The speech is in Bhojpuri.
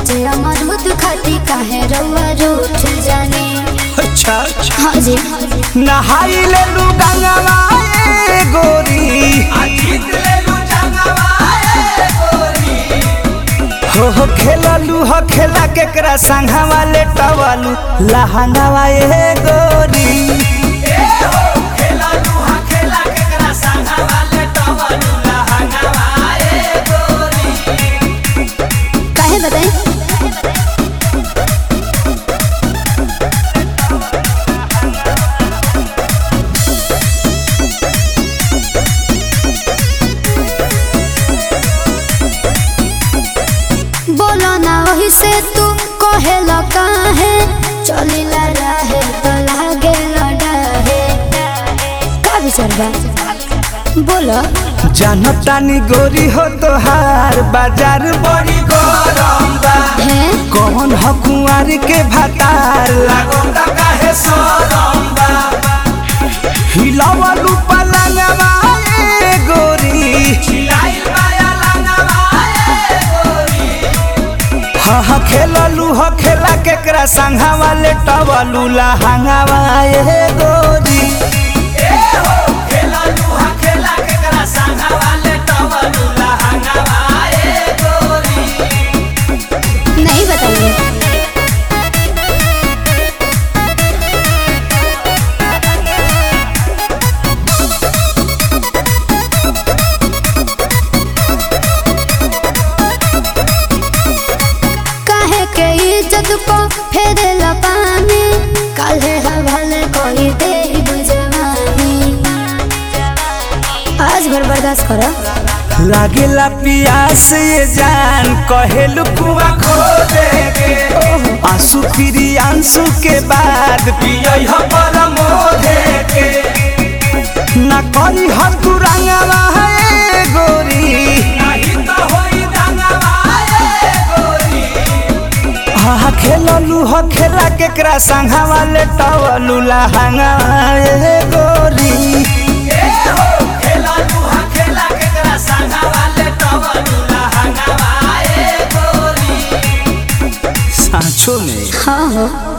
काचे अमरूद खाती काहे रउआ रूठ जाने अच्छा अच्छा हाँ जी नहाई ले लू गंगवा ए गोरी हो हो खेललू हो खेला केकरा संघवा ले टवलू लहंगवा ए गोरी काहे बताई बोलो ना वही से तू कहेला काहे चलिला रहे तो लागे लड़ाहे का विचार बा बोलो जनतानी गोरी हो तोहार बाजार बड़ी गरम बा है कौन हो कुंवारी के भातार लागल ता काहे सरम बा हिलावलू पलंगवा ए गोरी हिलाइल माया लंगवा ए गोरी हा हा खेललू हो खेला केकरा संघवा ले टवलू लहंगवा ए गोरी नहीं बताइए काहे के इज्जत को फेरेला पानी काहे हवाले कोई दे बुझवानी आज भर बर्दाश्त करो लागेला पियास ये जान कहेलू कुआ खो देगे आंसू फिरी आंसू के बाद पियई ह परमोधे के ना करी ह तू रंगवा ए गोरी नहीं तो होई रंगवा ए गोरी हा खेललू ह खेला केकरा संघवा ले टवलू लहंगा ए गोरी सांचो में हाँ हो